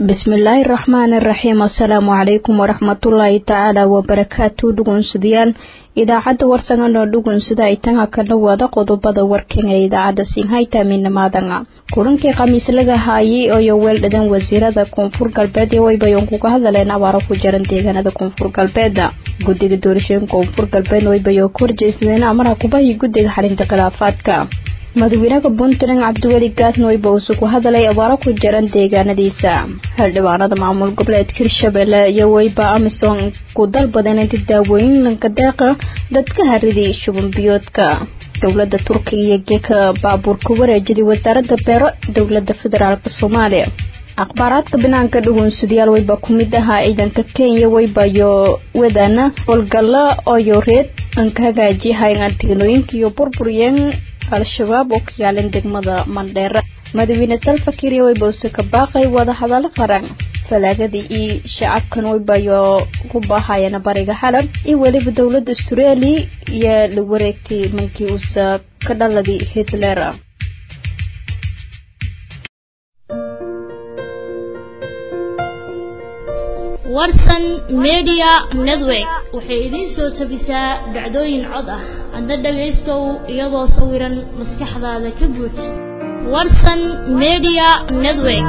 bismillaahi raxmaani raxiim assalaamu calaykum waraxmatullaahi tacaala wabarakaatu dhugunsudayaal idaacadda warsanganoo dhugunsida ay tanga kala wada qodobada warkan ee idaacadda sinhaytaminamaadanga kulankii khamiislaga haayay oyo weeldhadan wasiirada koonfur galbeed ee waybayon kuga hadleen abaaro ku jaran deegaanada koonfur galbeeda guddiga doorashooyin koonfur galbeed waybayo ka horjeysteen amaraha kubahii guddiga xalinta khilaafaadka madaxweynaha puntland cabdiweli gaasna wayba usu ku hadalay abaaro ku jiran deegaanadiisa xildhibaanada maamul goboleedka hirshabelle iyo wayba amisom ku dalbadeen inta daawooyin lanka deeqa dadka haridii shuban biyoodka dowlada turkiga iyo geeka baabuurka wareejiday wasaarada beero dowlada federaalk soomaaliya akhbaaraadka banaanka dhugunsadayaal wayba ku mid ahaa ciidanka kenya waybayo wadana howlgalla oyo reed anka hagaajiyahayn tegnooyinka iyo burburyeen al-shabaab oo ka yaalan degmada mandheera madaxweyne salfakir iyo waybawse ka baaqay wadahadalo qaran falaagadii iyo shacabkan waybayo ku baahayana bariga xalab iyo weliba dowlada australia iyo la wareegtay mankii uusa ka dhaladii hitler warsan media network waxay idiin soo tabisaa dhacdooyin cod ah hadda dhagaystow iyadoo sawiran maskaxdaada ka buuj warsan media network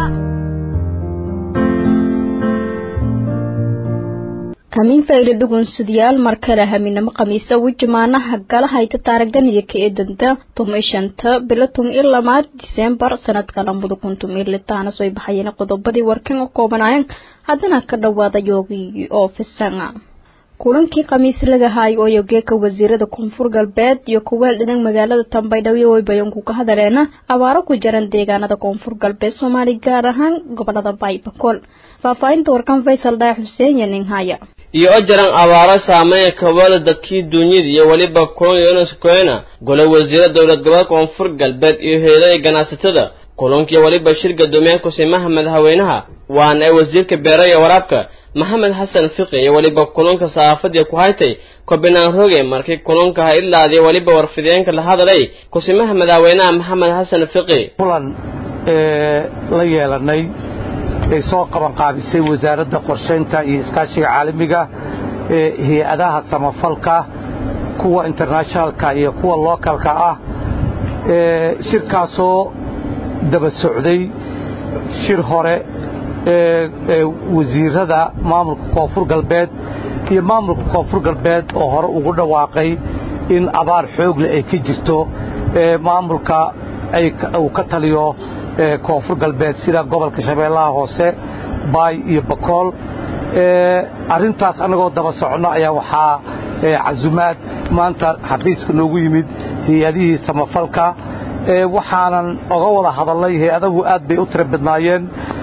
hamiin fayda dhugunsadayaal mar kale haminamo khamiisa wijimaanaha gala hayta taaraganiyo ka eedanta tumi shanta bilo tumi iyo lamaad diseembar sanadka lamada kun tumi iyo litaana soo baxayeen qodobadii warkan u koobanaayeen haddana ka dhawaada yoogii oo fisanga kulankii khamiis laga haay oo yogeeka wasiirada koonfur galbeed iyo kuweel dhinan magaalada tambaydhawyo waybayanku ka hadaleena abaaro ku jiran deegaanada koonfur galbeed soomaali gaar ahaan gobolada baybakol faahfaahinta warkan faysal dhaay xuseen iyo ninhaya iyo o jaran abaaro saameeya kabada dadkii duunyada iyo weliba koyna gole wasiira dowlad goboleed koonfur galbeed iyo heedaha ganacsatada kulankii weliba shir gadoomiyaha kusimaha madaxweynaha waana ee wasiirka beera iyo waraabka maxamed xasan fiqi iyo weliba kulanka saxaafadii ku haytay kobinaan roge markii kulanka ha ilaadiya weliba warfideenka la hadalay kusimaha madaxweynaha maxamed xasan fiqi kulan la yeelanay ay soo qaban qaabisay wasaaradda qorshaynta iyo iskaashiga caalamiga ee hay-adaha samafalka kuwa internationalka iyo kuwa lookalka ah shirkaasoo daba socday shir hore ee wasiirada maamulka koonfur galbeed iyo maamulka koonfur galbeed oo hore ugu dhawaaqay in abaar xoogle ay ka jirto maamulka uu ka taliyo koonfur galbeed sida gobolka shabeellaha hoose baay iyo bakool arrintaas annagoo daba soconno ayaa waxaa casumaad maanta xafiiska noogu yimid hay-adihii samafalka waxaanan oga wada hadalnay hay-adahu aad bay u tira badnaayeen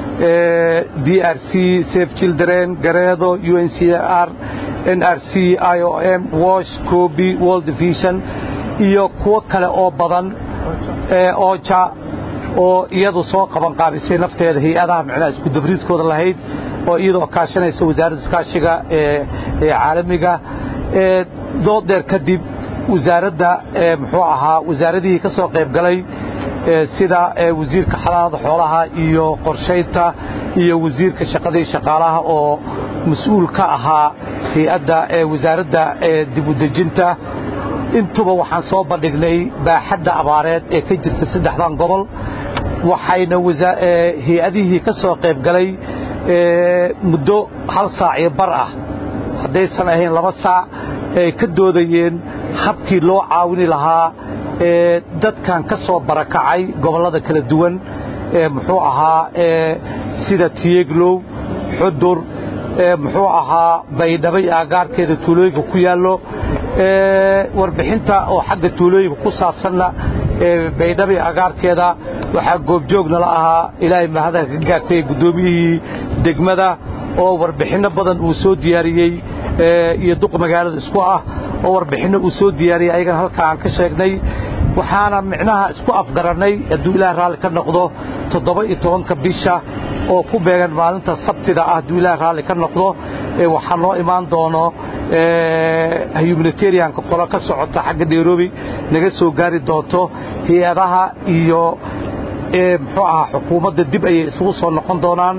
d r c safe children gareedo u n c r n r c i o m wash coby world division iyo kuwo kale oo badan ooja oo iyadu soo qaban qaabisay nafteeda hay-adaha micnaha iskudabriidkooda lahayd oo iyadoo kaashanaysa wasaaradda iskaashiga ee caalamiga dood dheer kadib wasaaradda muxuu ahaa wasaaradihii ka soo qayb galay sida wasiirka xalaada xoolaha iyo qorshaynta iyo wasiirka shaqadii shaqaalaha oo mas-uul ka ahaa hay-adda wasaaradda dibudejinta intuba waxaan soo bandhignay baaxadda abaareed ee ka jirta saddexdan gobol waxayna hay-adihii ka soo qayb galay muddo hal saac iyo bar ah haddaysan ahayn laba saac ay ka doodayeen habkii loo caawini lahaa dadkan ka soo barakacay gobollada kala duwan muxuu ahaa sida tiyeglow xudur muxuu ahaa baydhabo iyo aagaarkeeda tuulooyinka ku yaallo warbixinta oo xagga tuulooyinka ku saabsanna baydhabo iyo agaarkeeda waxaa goobjoognala ahaa ilaahay mahadaha ka gaartay guddoomiyihii degmada oo warbixinno badan uu soo diyaariyey iyo duq magaalada isku ah oo warbixinno uu soo diyaariyey ayagana halkaa aan ka sheegnay waxaana micnaha isku afgarannay hadduu ilaah raalli ka noqdo toddoba iyo tobanka bisha oo ku beegan maalinta sabtida ah hadduu ilaah raalli ka noqdo waxaa noo imaan doono humanitarianka qolo ka socota xagga nairobi naga soo gaari doonto hay-adaha iyo muxuu ahaa xukuumadda dib ayay isugu soo noqon doonaan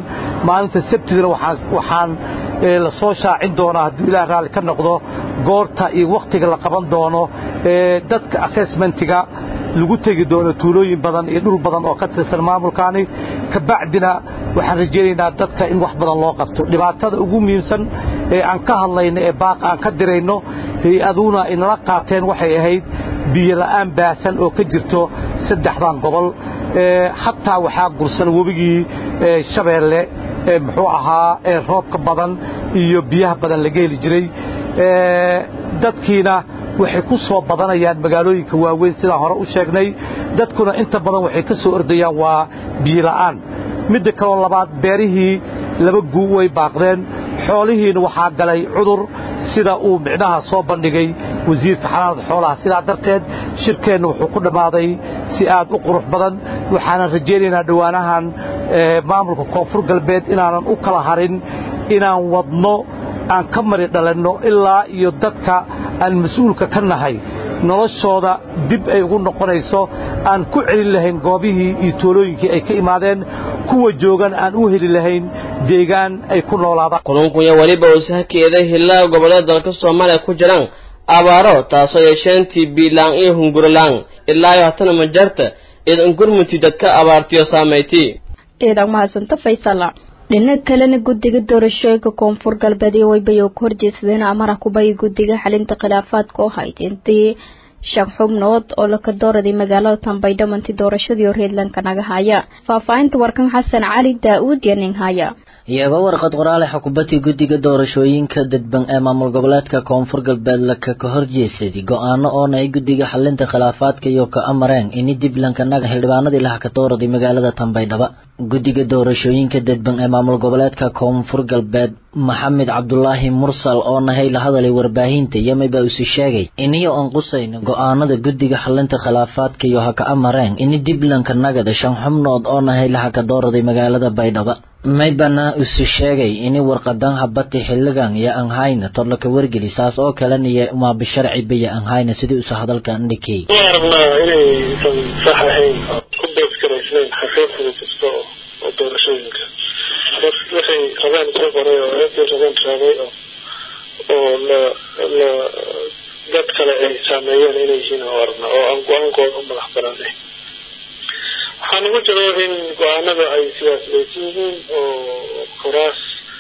maalinta sabtidana waxaan la soo shaacin doonaa hadduu ilaah raalli ka noqdo goorta iyo wakhtiga la qaban doono dadka assessmentiga lagu tegi doono tuulooyin badan iyo dhul badan oo ka tirsan maamulkaani kabacdina waxaan rajaynaynaa dadka in wax badan loo qabto dhibaatada ugu muhiimsan ee aan ka hadlayno ee baaq aan ka dirayno hay-aduna inala qaateen waxay ahayd biyo la'aan baasan oo ka jirto saddexdan gobol xataa waxaa gursan webigii shabeelle muxuu ahaa roobka badan iyo biyaha badan laga heli jiray dadkiina waxay ku soo badanayaan magaalooyinka waaweyn sidaan hore u sheegnay dadkuna inta badan waxay ka soo ordayaan waa biyola'aan midda kaloo labaad beerihii laba guu way baaqdeen xoolihiina waxaa galay cudur sida uu micnaha soo bandhigay wasiirka xanaanada xoolaha sidaa darteed shirkeenna wuxuu ku dhammaaday si aad u qurux badan waxaanan rajaynaynaa dhowaanahan maamulka koonfur galbeed inaanan u kala harin inaan wadno aan ka mari dhalanno ilaa iyo dadka aan mas-uulka ka nahay noloshooda dib ay ugu noqonayso aan ku celin lahayn goobihii iyo toolooyinkii ay ka imaadeen kuwa joogan aan u heli lahayn deegaan ay ku noolaadaan kulunkunya weliba uusa hakeeday hillaa gobollada dalka soomaaliya ku jiraan abaaro taasoo yeesheentii biilaan iyo hungurilaan ilaa iyo hatana majarta idan gurmunti dadka abaartiyo saamaytii ciidan mahadsanta faysala dhinac kalena guddiga doorashooyinka koonfur galbeed iyo waybayo ku horjeedsadeen amara kubay guddiga xalinta khilaafaadka oo hayd intii shan xubnood oo laka dooraday magaalada tambaydho manti doorashadii reedlanka naga haya faahfaahinta warkan xasan cali daa-uud iyo nin haya iyagoo warqad qoraale xukuumadii guddiga doorashooyinka dadban ee maamul goboleedka koonfur galbeed laka ka horjeesaday go-aano oona ay guddiga xalinta khilaafaadka iyo ka amareen ini dib lankanaga xildhibaanadii laha ka dooraday magaalada tambaydhaba guddiga doorashooyinka dadban ee maamul goboleedka koonfur galbeed maxamed cabdulaahi mursal oo nahay la hadalay warbaahinta yamay baa isu sheegay iniyo aan qusayno go-aanada guddiga xalinta khilaafaadka iyo ha ka amareen ini dib lankanagada shan xubnood oo nahay laha ka dooraday magaalada baydhaba maybana isu sheegay ini warqadan habati xiligan iyo aan hayna torlaka wargeli saas oo kalena iyo maabisharci baya aan hayna sidii usa hadalka ndhikey waan aragnaa inaysan sax ahayn ku beesgaraysnayn xaqiiqda kasta oo doorashooyinka waxay rabaan soo qoray oo eedii rabaan raabay oo oo la la dad kale ay saameeyeen inay yihiin oo aragna oo aan go-aankooda u madax banaanayn waxaa nagu jiro in go-aanada ay siyaasadaysan yihiin oo kuraas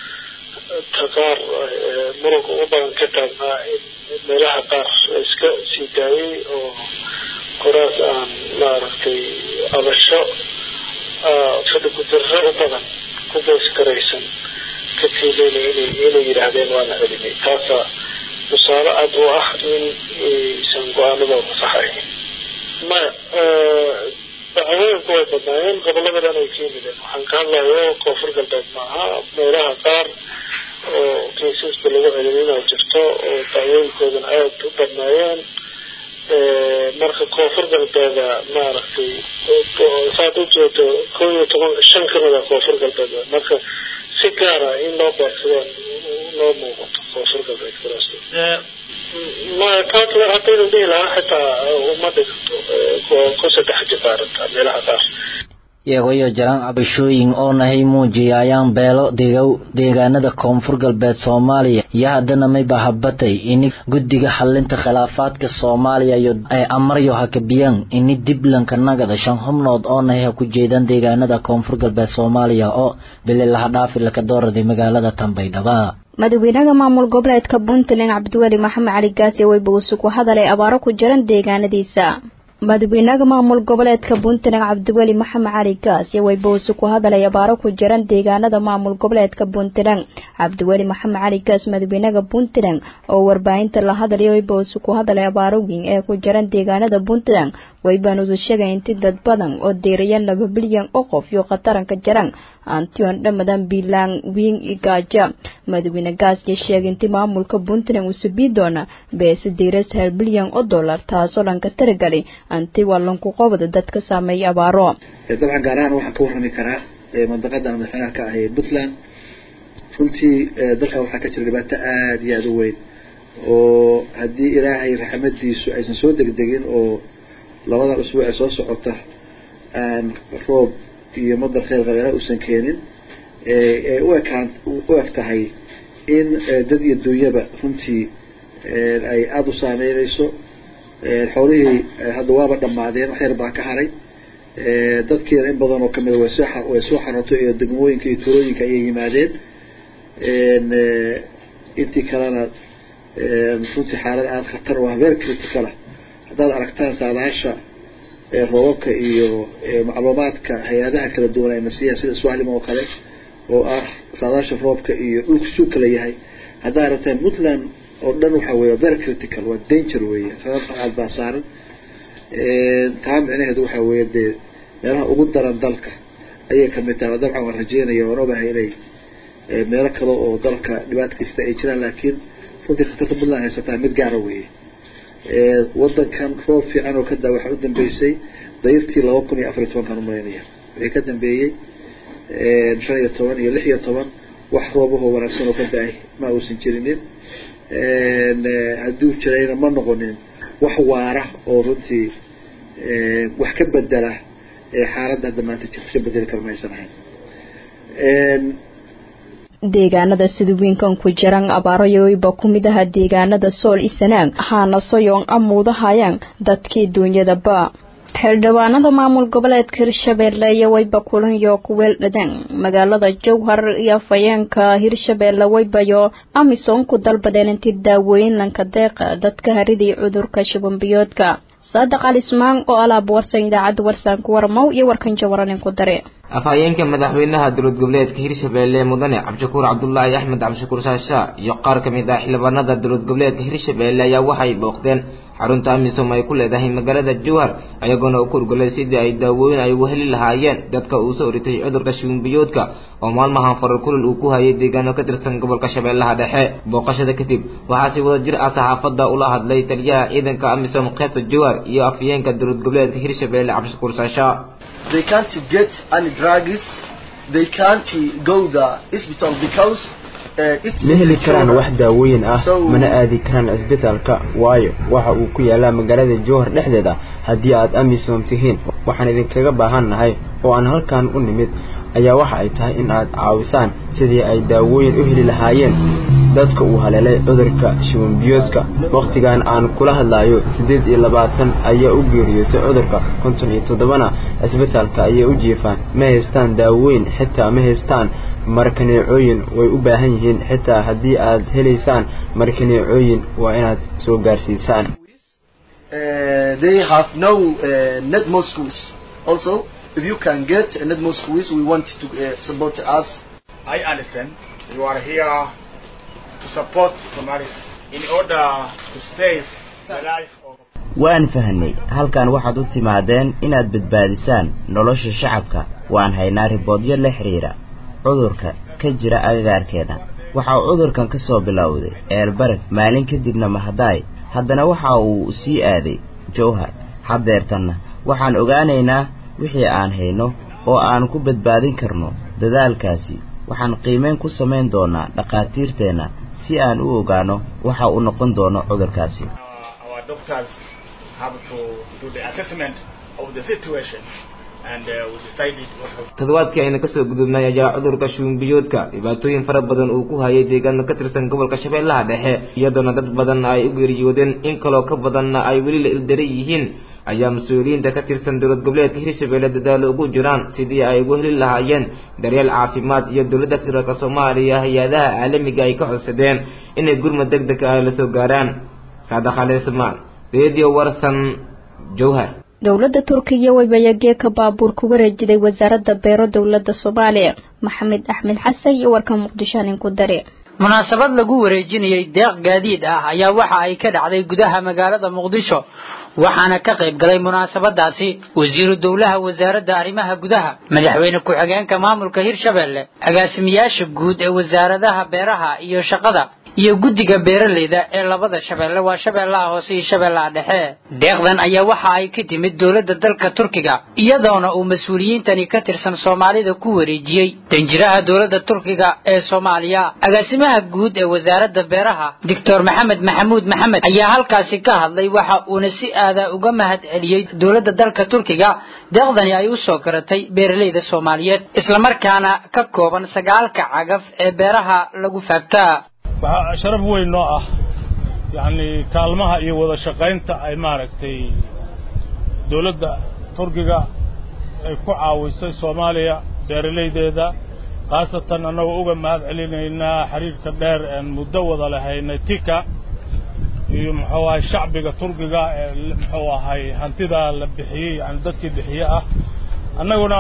ta qaar muranka ugu badan ka taagnaa in meelaha qaar iska sii daayay oo kuraas aan maaragtay abasho fadhi ku-dirro u badan ku beesgaraysan ka tiilayna inay inay yidhaahdeen waana celinay taasaa tusaale cad u ah in aysan go-aanadooda saxayn maya dacwooyinku way badnaayeen gobolada dhan ay ka yimideen waxaan ka hadlayo koonfur galbeed maaha meelaha qaar oo kaysaska lagu celin inaa jirto oo dacwooyinkoodana aada u badnaayeen marka koonfur galbeeda maaragtay saad u jeedo kow iyo toban shan kamid a koonfur galbeed marka si gaara in loo beegsadeen loo muuqato koonfur galbeed kuraas ma taas haddaynu dhihi lahaa xitaa uma dhiganto ku saddex jibaaranta meelaha qaar iyagoyo jaraan cabashooyin oo nahay muujiyayaan beelo degow deegaanada koonfur galbeed soomaaliya iyo haddana mayba habatay ini guddiga xalinta khilaafaadka soomaaliya iyo ay amaryo hakabiyaan ini diblanka nagada shan xubnood oo nahay ha ku jeedaan deegaanada koonfur galbeed soomaaliya oo bili laha dhaafi laka dooraday magaalada tambaydhaba madaxweynaha maamul goboleedka puntland cabdiweli maxamed cali gaasi weybuusu ku hadalay abaaro ku jiran deegaanadiisa madaxweynaha maamul goboleedka puntland cabdiweli maxamed cali gaas iyo weybuusu ku hadalay abaaro ku jiran deegaanada maamul goboleedka puntland cabdiweli maxamed cali gaas madaxweynaha puntland oo warbaahinta la hadlaya weybuusu ku hadalay abaaro weyn ee ku jiran deegaanada puntland weybanuusu sheegay inti dad badan oo deerayan laba bilyan oo qof iyo khataranka jaran antion dhamadan biilaan wiin igaaja madaxweyne gaasya sheegay inti maamulka puntland uu subii doona beese diiras hal bilyan oo dollar taasoo dhanka taragalay anti walanku qobda dadka saameeya abaaro dabcan gaar ahaan waxaan ka warrami karaa mandaqadan madaxweynaha ka ah ee puntland runtii dalkan waxaa ka jira dhibaato aada iyo aada u weyn oo haddii ilaahay raxmadiisu aysan soo degdegin oo labadan usbuuc ee soo socota aan roob iyo madar kheyr qabeelaha uusan keenin ee u ekaan u eg tahay in dad iyo dunyaba runtii ay aada u saameyneyso xoolihii hadda waaba dhamaadeen wax yar baa ka haray dadkiina in badan oo kamida way soo way soo xarootay iyo degmooyinka iyo turooyinka ayay yimaadeen intii kalena runtii xaalad aada khatar oo very critical ah haddaad aragtaan saadaasha roobabka iyo macluumaadka hay-adaha kala duwan ayna siiyaan sida swalim oo kale oo ah saadaasha roobka iyo dhulka suu kala yahay haddaad aragtaan puntland oo dhan waxa weeye very critical waa danger weeye sababta aad baa saaran taa micnaheedu waxa weeye dee meelaha ugu daran dalka ayay kamid tahay dabcan waan rajeynaya waan ogahay inay meelo kale oo dalka dhibaata kasta ay jiraan laakiin runtii khatarta puntland haysataa mid gaara weeye wadankan roob fiican oo kadaa waxaa u dambeysay dayirtii laba kun iyo afar iyo tobankan umalaynaya wixii ka dambeeyey shan iyo toban iyo lix iyo toban wax roobahoo wanaagsan oo ka da-ay ma uusan jirinin hadduu jirayna ma noqonin wax waara oo runtii wax ka bedela xaaladda hadda maanta jirta ka bedeli kara ma aysan ahayn deegaanada sida wiinkan ku jiran abaarayoyba ku mid aha deegaanada sool isanaag waxaana soyoon amuudahayaan dadkii duunyadaba xildhibaanada maamul goboleedka hirshabeelle iyo wayba kulanyo kuweel dhadaan magaalada jowhar iyo fayeenka hirshabeelle waybayo amisom ku dalbadeen intii daawooyin lanka deeqa dadka haridii cudurka shubanbiyoodka saadiq ali ismaan oo alaab warsan idaacadda warsaan ku warmow iyo warkan jawaranin ku dare afhayeenka madaxweynaha dowlad goboleedka hirshabeelle mudane cabdishakuur cabdulaahi axmed cabdishakuur shaasha iyo qaar ka mid ah xildhibaanada dowlad goboleedka hirshabeelle ayaa waxay booqdeen xarunta amisom ay ku leedahay magaalada jowhar ayagoona u kurgolay sidii ay daawooyin ay ugu heli lahaayeen dadka uu soo oritay cudurka shuunbiyoodka oo maalmahan farar kulul uu ku hayay deegaano ka tirsan gobolka shabeellaha dhexe booqashada kadib waxaa si wada jir ah saxaafadda ula hadlay taliyaha ciidanka amisom qaybta jowhar iyo afhayeenka dowlad goboleedka hirshabeelle cabdishakuur shaasha they can't get any drugs they can't go the hospital because ma heli karaan wax daawooyin ah mana aadi karaan cisbitaalka waayo waxa uu ku yaalaa magaalada jowhar dhexdeeda haddii aad amisom tihiin waxaan idinkaga baahan nahay oo aan halkan u nimid ayaa waxa ay tahay in aad caawisaan sidii ay daawooyin u heli lahaayeen dadka uu haleelay cudurka shibanbiyoodka wakhtigan aan kula hadlayo siddeed iyo labaatan ayaa u geeriyootay cudurka konton iyo toddobana cisbitaalka ayay u jiifaan ma haystaan daawooyin xitaa ma haystaan markaneecooyin way u baahan yihiin xitaa haddii aad helaysaan markaneecooyin waa inaad soo gaarsiisaan they have no uh, net mosques also if you can get a net mosques we want to uh, support us I understand you are here to support Somalis in order to save the life of waan fahnay halkan waxaad u timaadeen inaad badbaadisaan nolosha shacabka waan haynaa riboodyo la xidhiira cudurka ka jira agagaarkeena waxa uu cudurkan ka soo bilowday eelbaraf maalin kadibna mahadaay haddana waxa uu sii aaday jowhar haddeertanna waxaan ogaanaynaa wixii aan hayno oo aan ku badbaadin karno dadaalkaasi waxaan qiimeyn ku samayn doonaa dhakhaatiirteenna si aan u ogaano waxa uu noqon doono cudurkaasi toddobaadkii ayna kasoo gudubnay ayaa cudurka shuunbiyoodka dhibaatooyin fara badan uu ku hayay deegaano ka tirsan gobolka shabeellaha dhexe iyadoona dad badanna ay u geeriyoodeen in kaloo ka badanna ay weli la ildaran yihiin ayaa mas-uuliyiinta ka tirsan dowlad goboleedka hirshabeelle dadaalo ugu jiraan sidii ay ugu heli lahaayeen daryeel caafimaad iyo dowladda federaalk soomaaliya hay-adaha caalamiga ay ka codsadeen inay gurmad deg deg ah la soo gaaraan saadax alismaan radio warsan jowhar dowladda turkiya waybayagee ka baabuur ku wareejiday wasaaradda beero dowladda soomaaliya maxamed axmed xasan iyo warka muqdisho nin ku dare munaasabad lagu wareejinayay deeq gaadiid ah ayaa waxa ay ka dhacday gudaha magaalada muqdisho waxaana ka qayb galay munaasabadaasi wasiiru dowlaha wasaaradda arrimaha gudaha madaxweyne ku-xigeenka maamulka hirshabelle agaasimayaasha guud ee wasaaradaha beeraha iyo shaqada iyo guddiga beeraleyda ee labada shabeelle waa shabeellaha hoose iyo shabeellaha dhexe deeqdan ayaa waxa ay ka timid dowladda dalka turkiga iyadoona uu mas-uuliyiintani ka tirsan soomaalida ku wareejiyey danjiraha dowladda turkiga ee soomaaliya agaasimaha guud ee wasaaradda beeraha doctor maxamed maxamuud maxamed ayaa halkaasi ka hadlay waxa uuna si aada uga mahad celiyey dowladda dalka turkiga deeqdani ay u soo garatay beeraleyda soomaaliyeed islamarkaana ka kooban sagaalka cagaf ee beeraha lagu faagtaa waxaa sharaf weyn noo ah yacni kaalmaha iyo wada shaqaynta ay maaragtay dowladda turkiga ay ku caawisay soomaaliya beeralaydeeda khaasatan annagoo uga mahad celinaynaa xiriirka dheer een muddo wada lahaynay tika iyo muxuu ahay shacbiga turkiga ee muxuu ahay hantidaa la bixiyey yani dadkii bixiye ah annaguna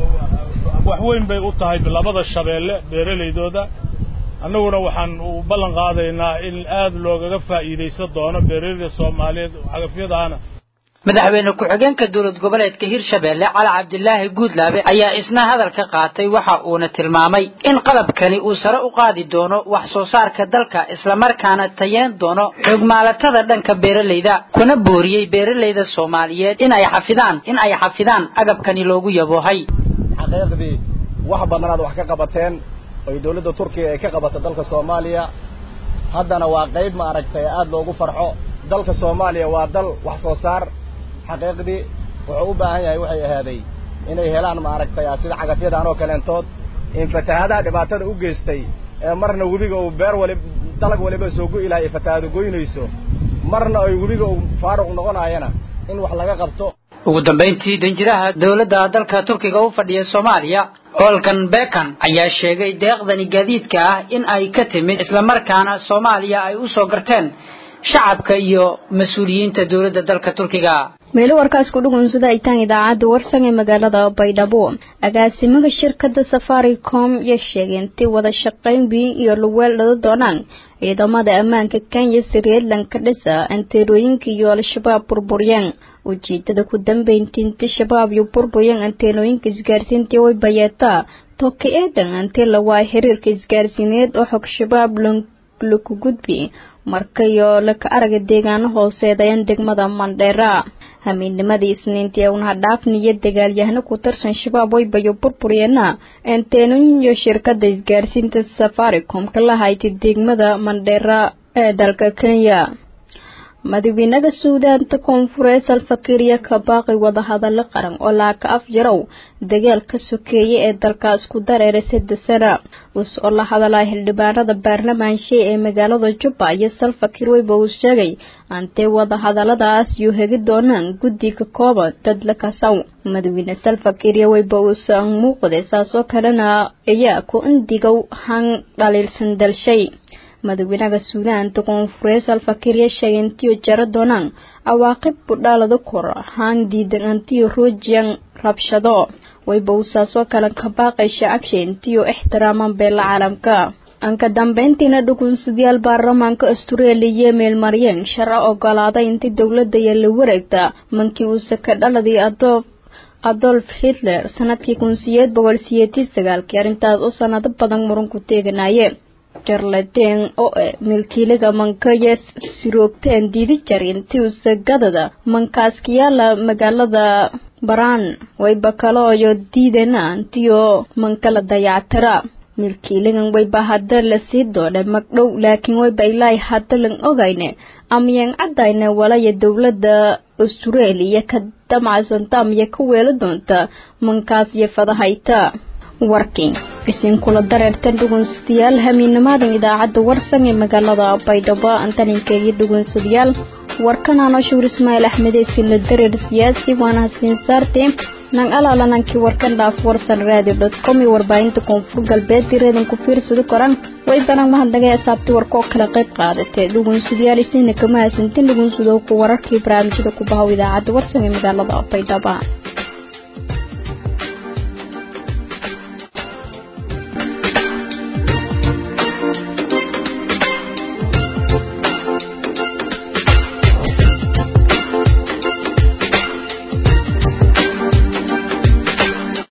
wax weyn bay u tahay labada shabeelle beeralaydooda annaguna waxaan u ballan qaadaynaa in aad loogaga faa'iidaysan doono beeralayda soomaaliyeed cagafyadaana madaxweyne ku-xigeenka dowlad goboleedka hirshabeelle cali cabdilaahi guudlaabe ayaa isna hadal ka qaatay waxa uuna tilmaamay in qalabkani uu sare u qaadi doono wax soo saarka dalka islamarkaana tayeen doono xogmaalatada dhanka beeralayda kuna booriyey beeralayda soomaaliyeed in ay xafidaan in ay xafidaan agabkani loogu yaboohay xaqiiqdii wax badan aad wax ka qabateen oy dowladda turkiga ay ka qabata dalka soomaaliya haddana waa qayb ma aragtay aada loogu farxo dalka soomaaliya waa dal wax soo saar xaqiiqdii wuxuu u baahan yahay waxay ahaaday inay helaan ma aragtay sida cagafyadan oo kaleentood in fatahaadaha dhibaatada u geystay ee marna webiga uu beer wali dalag waliba soo go'i lahay ay fatahaado goynayso marna ay webiga uu faaruq noqonaayana in wax laga qabto ugu dambayntii danjiraha dowladda dalka turkiga u fadhiya soomaaliya olkan bekan ayaa sheegay deeqdani gaadiidka ah in ay ka timid islamarkaana soomaaliya ay u soo garteen shacabka iyo mas-uuliyiinta dowladda dalka turkiga meelo warkaas ku dhugunsada itaan idaacadda warsan ee magaalada baydhabo agaasimaha shirkadda safaricom iyo sheegay intii wada shaqayn weyn iyo luweel dhada doonaan ciidamada ammaanka kenya sreelanka dhisa anteerooyinka iyo al-shabaab burburyeen ujeedada ku dambeyntii intii shabaab iyo burburyeen anteenooyinka isgaarsiintii way bayeetaa toka eedan antee lawaa xiriirka isgaarsiineed oo xog shabaab laku gudbi markayo laka araga deegaano hooseedayan degmada mandheera hamiidnimadii isniintii unaha dhaafniyo dagaalyahano ku tarsan shabaab waybayo burburyeena enteenooyin iyo shirkada isgaarsiinta safaricom ka lahayti degmada mandheera ee dalka kenya madaxweynaha suudaanta koonfureed salfakiiriya ka baaqi wadahadalo qaran oo laaka af jarow dagaalka sokeeye ee dalkaas ku dareeray saddex sana us oo la hadalaya xildhibaanada baarlamaanshe ee magaalada jubba iyo salfakiir weyba uu sheegay antee wadahadaladaas yuu hegi doonaan guddi ka kooban dad la kasaw madaxweyne salfakiiriya weyba uusan muuqday saasoo kalena ayaa ku indigow han dhaliilsan dalshay madaxweynaha suudaanta koonfureed salfakiirya sheegay intiyo jaro doonaan cawaaqib budhaalada kor haan diidan antiyo ruujiyan rabshado wayba uu saasoo kale ka baaqay shacabsha intiyo ixtiraaman beela caalamka anka dambeyntiina dhugunsadayaal baarlamaanka astureeliya meelmaryeen sharci ogolaaday intii dowladda iyo la wareegta mankii uuse ka dhaladii adoof adolf hitler sanadkii kun siyeed boqol siyeetii sagaalkii arrintaas oo sanado badan muran ku teeganaye jarlateen oo e milkiiliga mankayes siroogteen diidi jar intii usagadada mankaaskiyaala magaalada baraan wayba kalooyo diidana intiyo mankala dayactira milkiiligan wayba hadda lasii doodhay magdhow laakiin wayba ilaahi hadda lan ogayne amyaan caddayne walaya dowladda austraeliya ka damacsanta amya ka weelo doonta mankaas iyo fadahayta warking isinkula dareertan dhugunsadayaal hamiinimaadan idaacadda warsan ee magaalada baydhabo antaninkeegii dhugunsadayaal warkanano shuur ismaaciil axmed eesila dareer siyaasi waana hasiin saarte nang alaalanankii warkan dhaaf warsan radio dot com iyo warbaahinta koonfur galbeed direedan ku fiirsada koran way banan mahadnagay asaabti warkoo kala qayb qaadatee dhugunsadayaal isina kama hasantin dhugunsadowka wararkii barnaamijyada ku bahow idaacadda warsan ee magaalada baydhabo